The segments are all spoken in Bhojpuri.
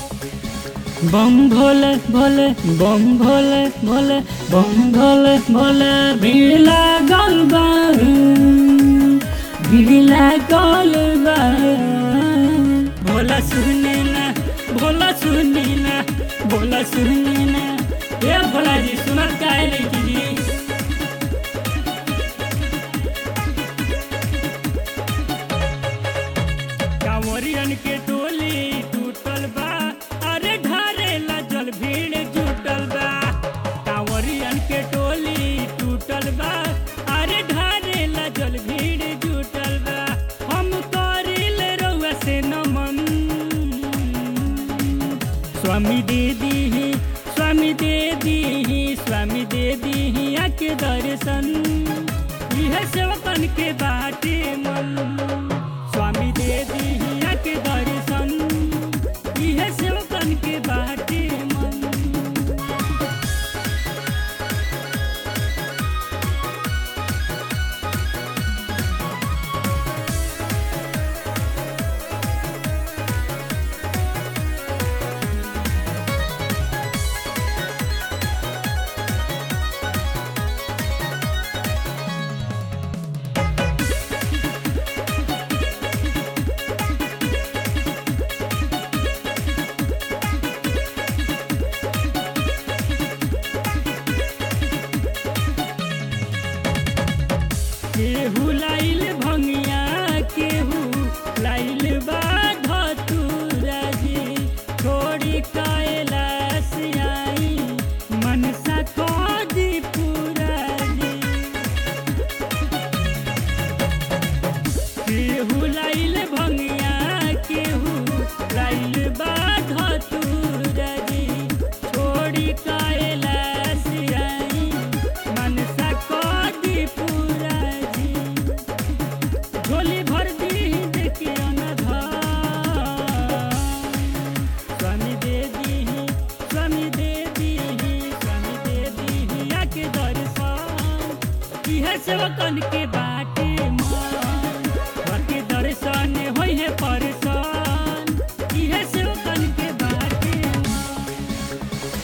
बम भोले भोले बम भोले भोले बम भोले भोले भीड़ लागल बा भीड़ लागल बा भोला सुने ना भोला सुने ना भोला सुने ना ए भोला जी सुनत काहे नहीं जी कांवरियन के टोली टूटल बा अरे ढारे ला जल भीड़ जुटल बा कांवरियन के टोली टूटल बा अरे ढारे ला जल भीड़ जुटल बा हम करिल रउआ से नमन स्वामी दे दीही स्वामी दे दीही स्वामी दे दीही आके दर्शन यह सेवकन के बाटे मन स्वामी दे दीही आके दर्शन यह सेवकन के बाटे मन केहू लाइल भंगिया केहू लाइल बा धतूरा जी छोड़ी कैलाश आई मनसा खोजी पूरा जी केहू लाइल भंगिया केहू लाइल बा धतूरा जी छोड़ी कैलाश आई मनसा खोजी पूरा जी झोली भर दी देखियो न धाम स्वामी दे दीही स्वामी दे दीही स्वामी दे दीही आके दर्शन इहे सेवकन के बाटे मन घर के दर्शन होई है परेशान इहे सेवकन के बाटे मन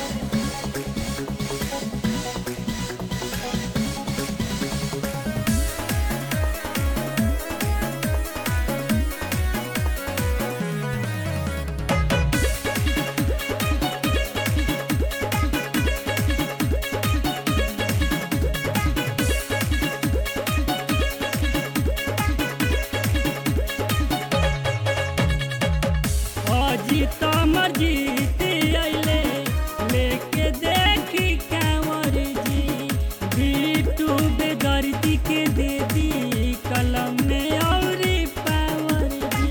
अजीत अमर जीत अइले लेके देखी कांवर जी बीटू बेदर्दी के दे दी कलम में औरी पावर जी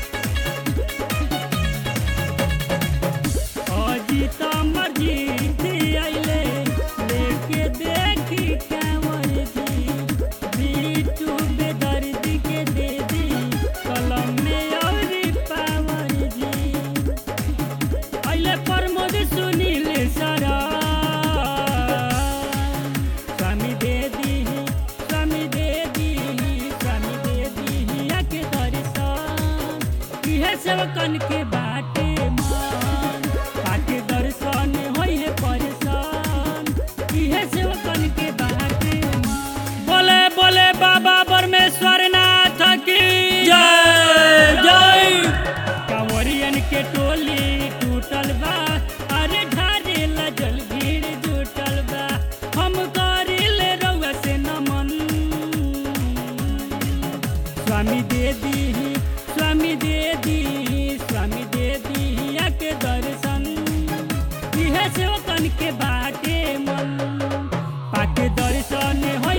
अजीत अमर जीत अइले लेके देखी कांवर जी बीटू बेदर्दी के दे दी कलम में औरी पावर जी अइले प्रमोद सुनील सरा स्वामी दे दीही स्वामी दे दीही स्वामी दे दीही आके दर्शन इहे सेवकन के बाटे मन आके दर्शन होई है परेशान इहे सेवकन के बाटे मन बोले बोले बाबा परमेश्वर नाथ की जय जय कांवरियन के टोली टूटल बा अरे ढारे लजल भीड़ जुटल बा हम करिल रउआ से नमन स्वामी दे दीही स्वामी दे दीही स्वामी दे दीही आके दर्शन इहे सेवकन के बाटे मन पाके दर्शन हो